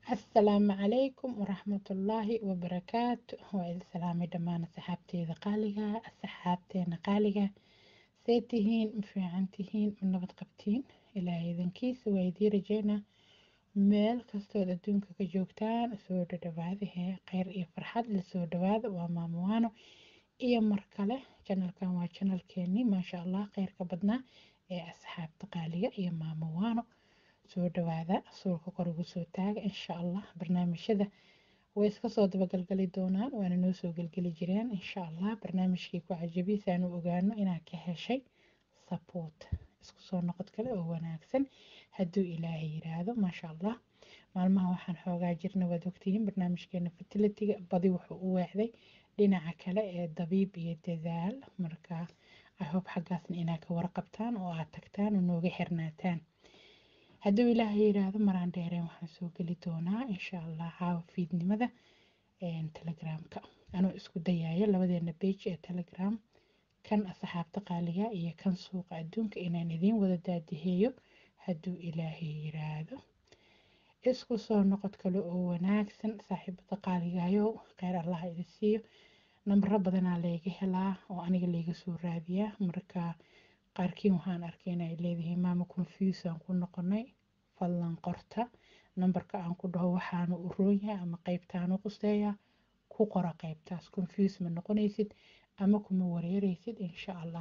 asalaamu calaykum waraxmatullaahi wabarakaatu waa idin salaamay dhammaan asxaabteeda qaaliga asxaabteena qaaliga see tihiin ma fiican tihiin ma nabad qabtiin ilaahay idankiisa waa idii rajeynaa meel kastood adduunka ka joogtaan soo dhadhawaadahee kheyr iyo farxad la soo dhawaada waa maamowaano iyo mar kale janalkan waa janalkeenii maasha allah kheyrka badnaa ee asxaabta qaaliga iyo maamowaano soo dhawaada suulka kor ugu soo taaga insha allah barnaamijyada way iska soo dabagalgali doonaan waana noo soo gelgeli jireen insha allah barnaamijkii ku cajabiisa aanu ogaano inaad ka heshay support isku soo noqod kale oo wanaagsan hadduu ilaahay yiraahdo maasha allah maalmaha waxaan xoogaa jirna waad ogtihiin barnaamijkeena fertilitiga badi wuxuu u weecday dhinaca kale ee dabiib iyo dadaal marka ahob xaggaasna inaad ka warqabtaan oo aad tagtaan oo nooga xirnaataan hadduu ilaahay yiraahdo maraan dheereen waxaan soo geli doonaa insha allah caawa fiidnimada telegramka anuu isku dayayo labadeena beej ee telegram kan asxaabta qaaliga iyo kan suuqa adduunka inaan idiin wada daadiheeyo hadduu ilaahay yiraahdo isku soo noqod kale oo wanaagsan saaxiibada qaaligayo kheyr allah idi siiyo nambaro badanaa layga helaa oo aniga layga soo raadiyaa marka qaarkiin waxaan arkay inay leedihiin maama confuse aan ku noqonay fadlan qorta nambarka aan ku dhaho waxaanu u roonyahay ama qeybtaanu quseeyaa ku qora qeybtaas confuse ma noqonaysid ama kuma wareereysid insha allah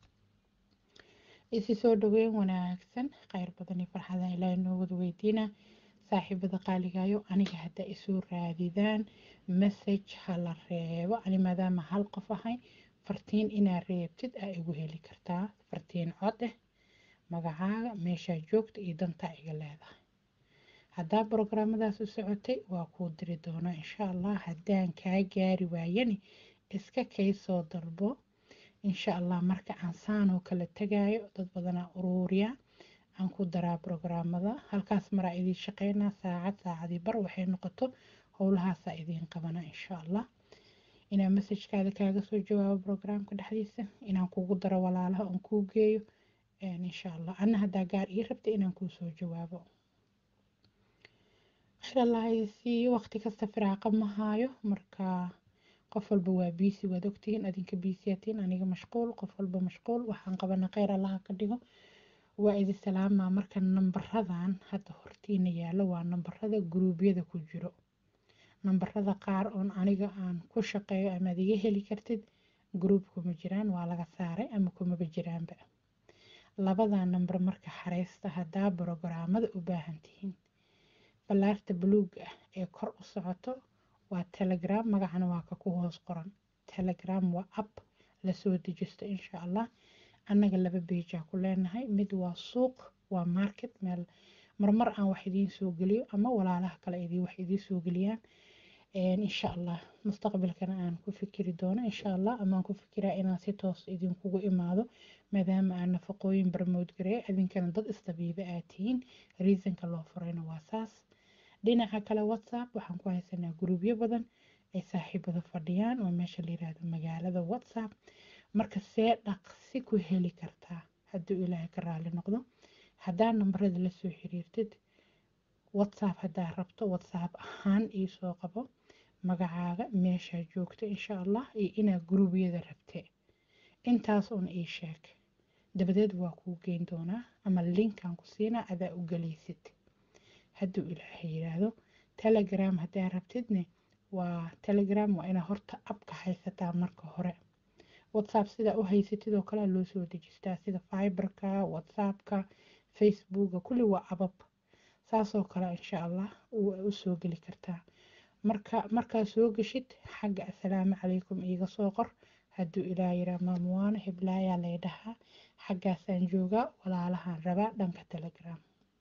isi soo dhaweyn wanaagsan kheyr badan iyo farxada ilaahay noo wada weydiina saaxiibada qaaligayo aniga haddaa isoo raadidaan message hala reebo ani maadaama hal qof ahay fartiin inaad reebtid aa igu heli kartaa fartiin cod eh magacaaga meeshaa joogta iyo dantaa iga leedahay haddaa brograamadaas u socotay waa kuu diri doonaa insha allah haddaan kaa gaari waayani iska kay soo dalbo insha allah marka aan saanoo kala tagayo dad badanaa uruuriya aan ku daraa brograamada halkaas maraa idiin shaqeynaa saacad saacadii bar waxay noqoto howlahaasaa idiin qabana insha allah inaan messajkaada kaaga soo jawaabo brograamka dhexdiisa inaan kugu daro walaalaha oon kuu geeyo insha allah anna haddaa gaar ii rabta inaan kuu soo jawaabo khayr allah idi siiyo waqti kasta firaaqa ma haayo marka qof walba waa biisi waad ogtihiin adinka biisiyaatiin aniga mashquul qof walba mashquul waxaan qabana kheyr allaha ka dhigo waa idi salaamaa marka nambaradan hadda hortiina yaallo waa nambarada guruubyada ku jiro nambarada qaar oon aniga aan ku shaqeeyo amaad iga heli kartid gruub kuma jiraan waa laga saaray ama kumaba jiraanba labadaa nambar marka xareysta haddaa brograamada u baahan tihiin ballaarta buluuga ah ee kor u socoto waa telegram magacana waa ka ku hoos qoran telegram waa app lasoo dejisto insha allah annaga laba beejaa ku leenahay mid waa suuq waa market meel marmar aan wax idiin soo geliyo ama walaalaha kale idii wax idiin soo geliyaan insha allah mustaqbalkana aan ku fikiri doono insha allah amaan ku fikiraa inaan si toos idinkugu imaado maadaama aan nafaqooyin barmood gareey idinkana dad isdabiiba aad tihiin reasonka loo furayna waa saas dhinaca kale whatsapp waxaan ku haysanaa gruubyo badan ay saaxiibada fadhiyaan oo meesha la yiraahdo magaalada whatsapp marka see dhaqsi ku heli kartaa hadduu ilaahay ka raali noqdo haddaa nambarada la soo xiriirtid whatsapp haddaa rabto whatsapp ahaan iisoo qabo magacaaga meeshaa joogta insha allah iyo inaad guruubyada rabtee intaas uun ii sheeg dabadeed waa kuu geyn doonaa ama linkan ku siinaa adaa u galaysid hadduu ilaahay yiraahdo telegram haddaa rabtidne waa telegram waa inaa horta abka haysataa marka hore whatsapp sidaa u haysatid oo kalea loo soo dejistaa sida fiberka whatsappka facebooka kulli waa abab saasoo kale insha allah u soo geli kartaa marka markaa soo geshid xagga assalaamu calaykum iiga soo qor hadduu ilaa yiraa maamuwaano hiblaayaa lay dhahaa xaggaasaan joogaa walaalahaan rabaa dhanka telegram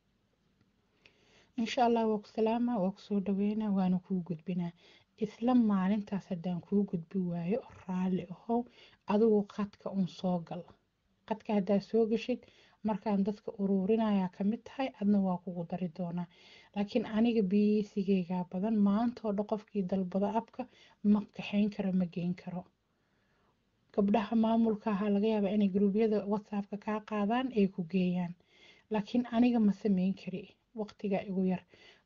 insha allah waa ku salaamaa waa kusoo dhaweynaa waana kuu gudbinaa isla maalintaas haddaan kuu gudbi waayo raalli ahow adigu qadka un soo gal qadka haddaa soo geshid markaan dadka uruurinayaa ka mid tahay adna waa kugu dari doonaa laakiin aniga biisigeygaa badan maantoo dha qofkii dalbada abka ma kaxayn karo ma geyn karo gabdhaha maamulka ahaa laga yaabaa inay gruubyada whatsappka kaa qaadaan ay ku geeyaan laakiin aniga ma sameyn kari waqtiga igu yar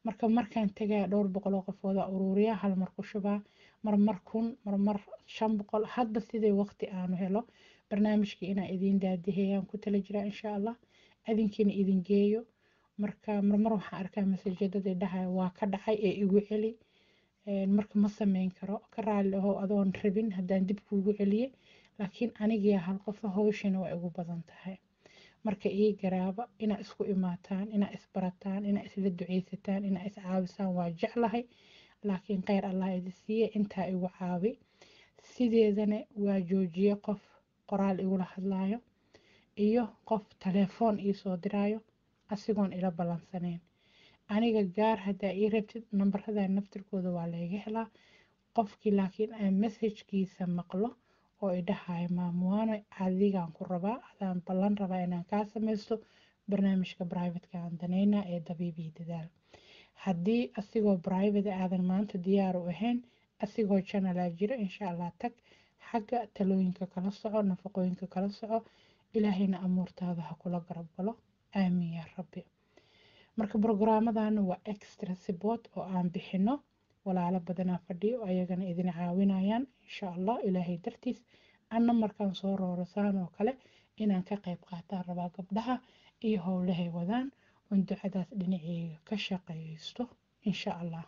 marka markaan tagaa dhowr boqoloo qofooda uruuriya hal mar ku shubaa marmar kun marmar shan boqol hadba siday waqti aanu helo barnaamijkii inaan idiin daadiheyaan ku tala jiraa insha allah adinkiina idin geeyo marka marmar waxaan arkaa masajadada dhahaya waa ka dhacay ee igu celi marka ma sameyn karo ka raali aho adoon rabin haddaan dib kuugu celiye laakiin anigiya hal qofa hawshina waa igu badan tahay marka ii garaaba inaa isku imaataan inaa isbarataan inaa isla duceysataan inaa iscaawisaan waa jeclahay laakiin kheyr allah idi siiye intaa igu caawi sideedana waa joojiye qof qoraal igula hadlaayo iyo qof telefoon iisoo diraayo asigoon ila ballansaneyn aniga gaar haddaa ii rabtid nambarada naftirkooda waa layga helaa qofkii laakiin aan messajkiisa maqlo oo idhahayo maamuwaano adigaan ku rabaa adaan ballan rabaa inaan kaa samaysto barnaamijka brivatka aan danayna ee dabiibii dadaal haddii asigoo brivate aadan maanta diyaar u ahayn asigoo janalaa jiro insha allah tag xagga talooyinka kala soco nafaqooyinka kala soco ilaahayna amuurtaada ha kula garab galo aamiin yaa rabbi marka brogaramadana waa extra support oo aan bixino walaalo badanaa fadhiyo ayagana idin caawinayaan insha allah ilaahay dartiis anna markaan soo roorasaan oo kale inaan ka qayb qaataan rabaa gabdhaha iyo howlahay wadaan oon ducadaas dhinaceyga ka shaqeysto insha allah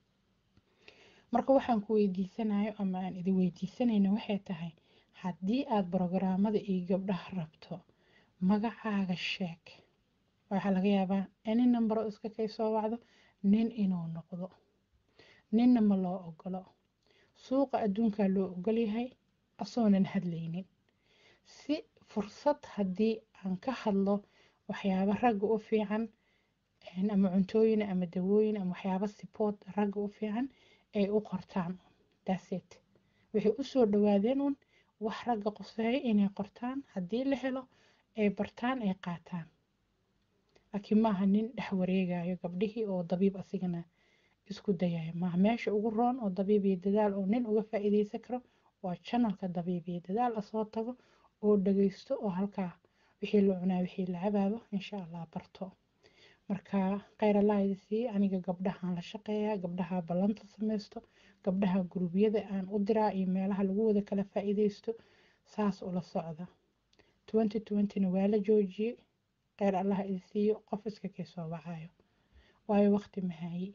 marka waxaan ku weydiisanayo ama aan idin weydiisanayna waxay tahay haddii aad brogaraamada iyo gabdhaha rabto magacaaga sheeg waxaa laga yaabaa any number oo iska kay soo wacdo nin inuu noqdo ninna ma loo ogolo suuqa adduunkaa loo ogolyahay asoonan hadlaynin si fursad haddii aan ka hadlo waxyaabo ragga u fiican ama cuntooyin ama dawooyin ama waxyaabo sipood ragga u fiican ay u qortaan daset waxay usoo dhawaadeen un wax ragga qoseeyo inay qortaan haddii la helo ay bartaan ay qaataan laakiin maaha nin dhex wareegayo gabdhihii oo dabiib asigana isku dayayo maaha meesha ugu roon oo dabiib iyo dadaal oo nin uga faa'iideysan karo waa janalka dabiib iyo dadaal asoo tago oo dhageysto oo halkaa wixii la cunaa wixii la cabaabo insha allah barto marka kheyr allah idi siiye aniga gabdhahaan la shaqeeyaa gabdhaha ballanta sameysto gabdhaha gurubyada aan u diraa iyo meelaha lagu wada kala faa'iideysto saas ula socda twenty twentyna waa la joojiyey kheyr allah idi siiyo qof iska kay soo wacayo waayo waqti mahaayi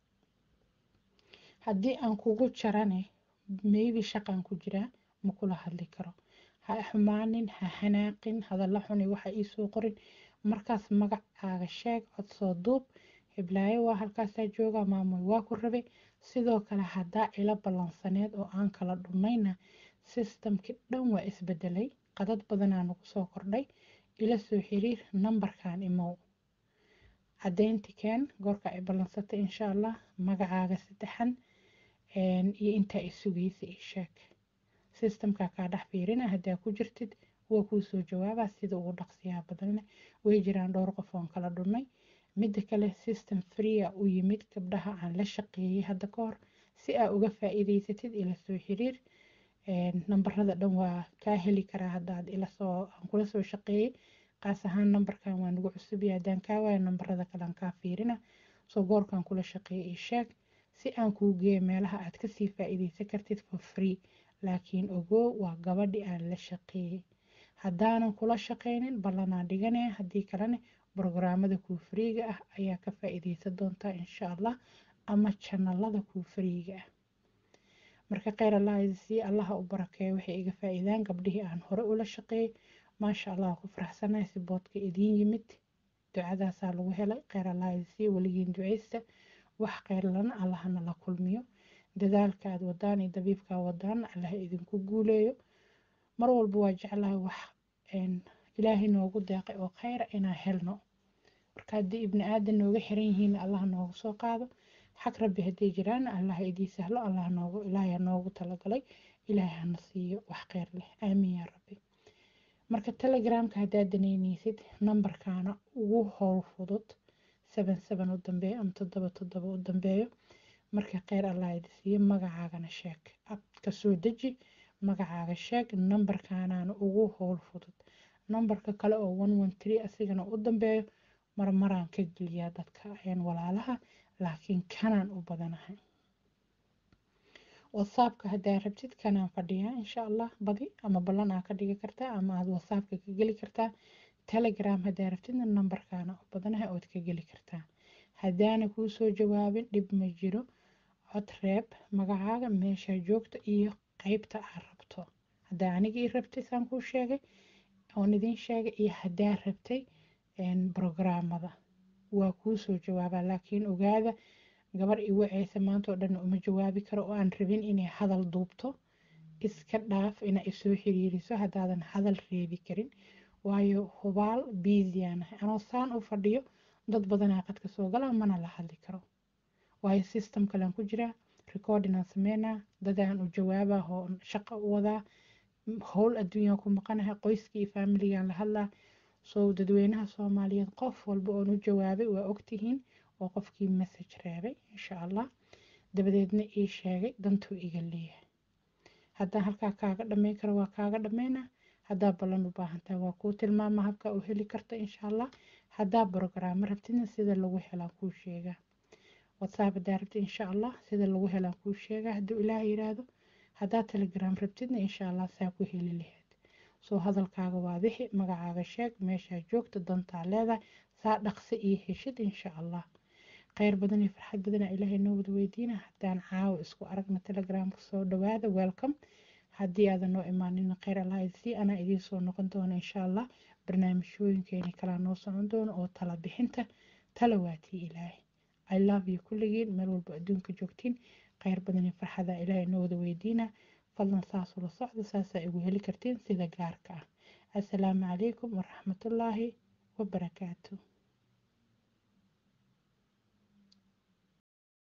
haddii aan kugu jarane maybe shaqaan ku jiraa ma kula hadli karo ha xumaanin ha xanaaqin hadalla xuni waxa iisoo qorin markaas magacaaga sheeg codsoo duub hiblaayo waa halkaasaa jooga maamul waa ku rabay sidoo kale haddaa ila ballansaneed oo aan kala dhunnayna sistamkii dhan waa isbedelay qadad badanaa nagu soo kordhay ila soo xiriir nambarkan imow caddeynti keen goorka ay ballansatay insha allah magacaaga saddexan iyo intaa i sugaysa ii sheeg sistamka kaa dhex fiirina haddaa ku jirtid waa kuu soo jawaabaa sida ugu dhaqsiyaha badanna way jiraan dhowr qof oon kala dhunnay midda kale system freea u yimid gabdhaha aan la shaqeeyey hadda ka hor si aa uga faa'iideysatid ila soo xiriir nambarada dhan waa kaa heli karaa haddaad ilasoo aan kula soo shaqeeyey qaas ahaan nambarkan waa nagu cusubya haddaan kaa waayo nambarada kale aan kaa fiirina soo goorkaan kula shaqeeyey ii sheeg si aan kuu geeyo meelaha aad kasii faa'iideysan kartid for free laakiin ogow waa gabadhi aan la shaqeeyey haddaanan kula shaqeynin ballanaa dhiganaya haddii kalena brogaraamada kuu fariiga ah ayaa ka faa'iideysan doontaa insha allah ama janalada kuu fariiga ah marka kheyr allah idisii allaha u barakeeyo waxay iga faa'iidaan gabdhihii aan hore ula shaqeeyey maasha allah ku faraxsanahay si boodka idiin yimid ducadaasaa lagu helay kheyr allah idisii weligiin duceysta wax kheyr lana allahana la kulmiyo dadaalka aad wadaan iyo dabiibkaa wadaan allah idinku guuleeyo mar walba waa jeclahay wax ilaahay noogu deeqay oo kheyra inaan helno marka haddii ibni aadan nooga xiran yihiin allah noogu soo qaado xag rabbi hadday jiraan allah idii sahlo allah noogu ilaahay noogu talagalay ilaahay hana siiyo wax kheyr leh aamiin yaa rabbi marka telegramka haddaad daneyneysid nambarkaana ugu howl fudud seven seven u dambeeyo ama toddoba toddoba u dambeeyo marka kheyr allah idi siiyo magacaagana sheeg abka soo deji magacaaga sheeg nambarkaanaana ugu howl fudud nambarka kale oo one one three asigana u dambeeyo marmaraan ka geliyaa dadka walaalaha laakiin kanaan u badanahay whatsappka haddaa rabtid kanaan fadhiyaa insha allah badi ama ballan aa ka dhigi kartaa ama aad whatsappka ka geli kartaa telegram haddaa rabtidna nambarkaana u badanahay ood ka geli kartaa haddaana kuu soo jawaabin dhib ma jiro cod reeb magacaaga meeshaa joogta iyo qeybta aad rabto haddaa aniga ii rabtay saan kuu sheegay oon idiin sheegay iyo haddaa rabtay brograamada waa kuu soo jawaabaa laakiin ogaada gabar i waceysa maanta oo dhan uma jawaabi karo oo aan rabin inay hadal duubto iska dhaaf inaa isoo xiriiriso haddaadan hadal reebi karin waayo hubaal biisiyaanahay anoo saan u fadhiyo dad badanaa qadka soo galaa mana la hadli karo waayo system kalean ku jiraa recordinaan sameynaa dadaan u jawaabaa oo shaqo u wadaa howl adduunyaan ku maqanahay qoyskii iyo faamiligaan la hadlaa soo dadweynaha soomaaliyeed qof walba oon u jawaabay waa ogtihiin oo qofkii message reebay insha allah dabadeedna ii sheegay dantuu iga leeyahay haddaan halkaa kaaga dhammayn karo waa kaaga dhammaynaa haddaa ballan u baahantahay waa kuu tilmaama habka u heli karta insha allah haddaa brograamo rabtidna sida lagu helaan kuu sheegaa whatsapp haddaa rabtid insha allah sida lagu helaan kuu sheegaa hadduu ilaah yiraahdo haddaa telegram rabtidna insha allah saa ku heli lahayd soo hadalkaaga waadixi magacaaga sheeg meeshaa joogta dantaa leedahay saa dhaqsi iyo heshid insha allah kheyr badan iyo farxad badana ilaahay noo wada weydiina haddaan caawa isku aragna telegramka soo dhawaada welcome haddii aadan noo imaanin kheyr allah idisii anaa idiin soo noqon doona insha allah barnaamijyooyinkeeni kalaa noo socon doono oo tala bixinta tala waatii ilaahay i love you kulligiin meel walba adduunka joogtiin kheyr badan iyo farxada ilaahay noo wada weydiina fadlan saas ula socda saasaa igu heli kartiin sida gaarka ah assalaamu calaykum waraxmatullaahi wabarakaatu